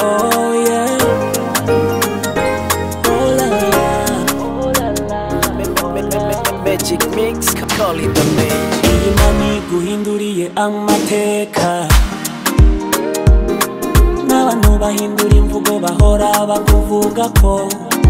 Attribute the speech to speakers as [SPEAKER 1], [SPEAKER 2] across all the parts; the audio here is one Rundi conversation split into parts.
[SPEAKER 1] Oh yeah. Oh la la.
[SPEAKER 2] Magic mix, call it the magic.
[SPEAKER 1] iyi mani guhinduriye amateka n'abantu bahindura imvugo bahora bakuvuga ko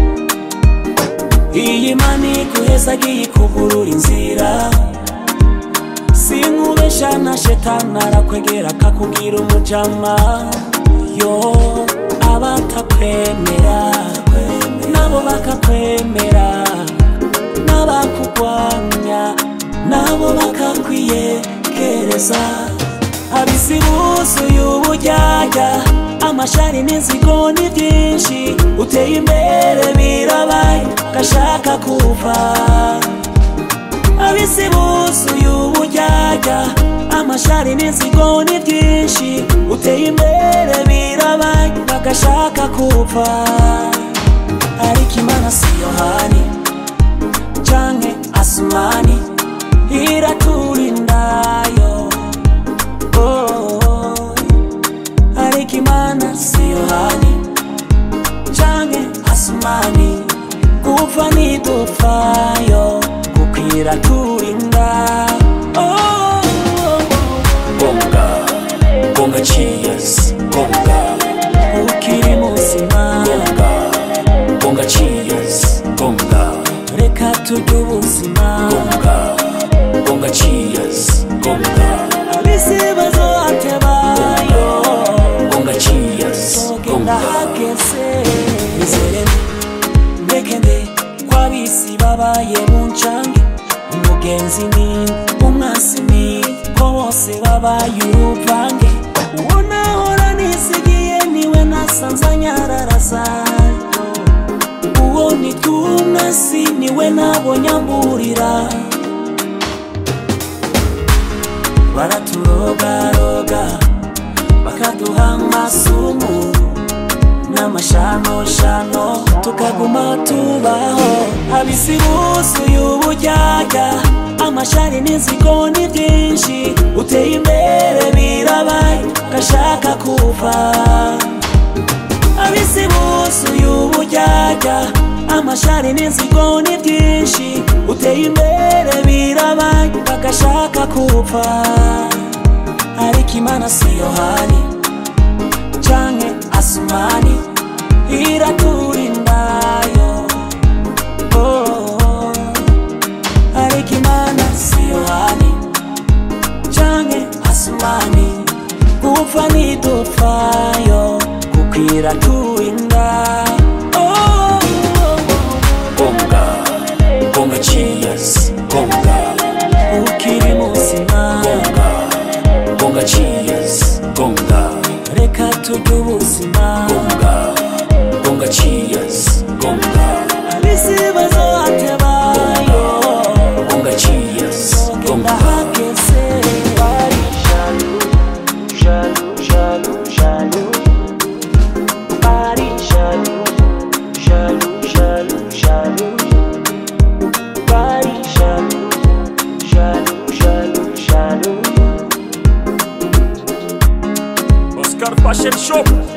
[SPEAKER 1] iyi mani guhezagiye ikugurura inzira sinkubesha na shetani arakwegera akakubwira umujama yo abatakwemera nabo bakakwemera n'abakugwanya nabo bakakwiyegereza abisi buzuye ubujyajya amashari n'inzigo ni byinshi uteye imbere birabaye gashaka kuva abisi buzuye ubujyajya amashari n'inzigo ni byinshi uteye imbere birabaye bagashaka kuva ariko imana si yohani canke asumani iraturindayo oh, ariko imana si yohani canke asumani gupfa ntidupfayo kuko iraturinda oh,
[SPEAKER 3] Bonga, bonga cheers, bonga,
[SPEAKER 1] ukiri muzima
[SPEAKER 3] bonga, bonga cheers, bonga,
[SPEAKER 1] reka turye ubuzima
[SPEAKER 3] bonga, bonga cheers, bonga,
[SPEAKER 1] abisi bazohatebayo
[SPEAKER 3] bonga cheers,
[SPEAKER 1] sogenda
[SPEAKER 3] bonga,
[SPEAKER 1] hageze izere ndeke nde kwabisi babaye buncange umugenzi ni umwasi ni ko bose babaye uruvange uwo nahora nisigiye niwe nasanze anyararasayo uwo nitumwasi niwe nabonye amburira baraturogaroga bakaduha amasumu n'amashanoshano tukaguma tubaho abisi buzuye ubujyajya amashari n'inzigo ni byinshi uteye imbere birabaye gashaka kuva abisi buzuye ubujyajya amashari n'inzigo ni byinshi uteye imbere birabaye bagashaka kuva ariko imana si yohani canke asumani iraturindayo oh, ariko imana si yohani canke asumani gupfa ntidupfayo kuko iraturinda oh,
[SPEAKER 3] bonga, bonga cheers, bonga,
[SPEAKER 1] ukiri muzima
[SPEAKER 3] bonga, bonga cheers, bonga,
[SPEAKER 1] reka turye ubuzima
[SPEAKER 3] bonga, bonga cheers, bonga,
[SPEAKER 1] abisi bazohatebayo
[SPEAKER 3] bonga cheers,
[SPEAKER 1] sogenda
[SPEAKER 3] bonga,
[SPEAKER 1] hageze
[SPEAKER 2] Bari jaloux, jaloux, jaloux, jaloux. Bari jaloux, jaloux, jaloux, jaloux. Bari jaloux, jaloux, jaloux, jaloux.
[SPEAKER 3] Oscar Fashion Shop.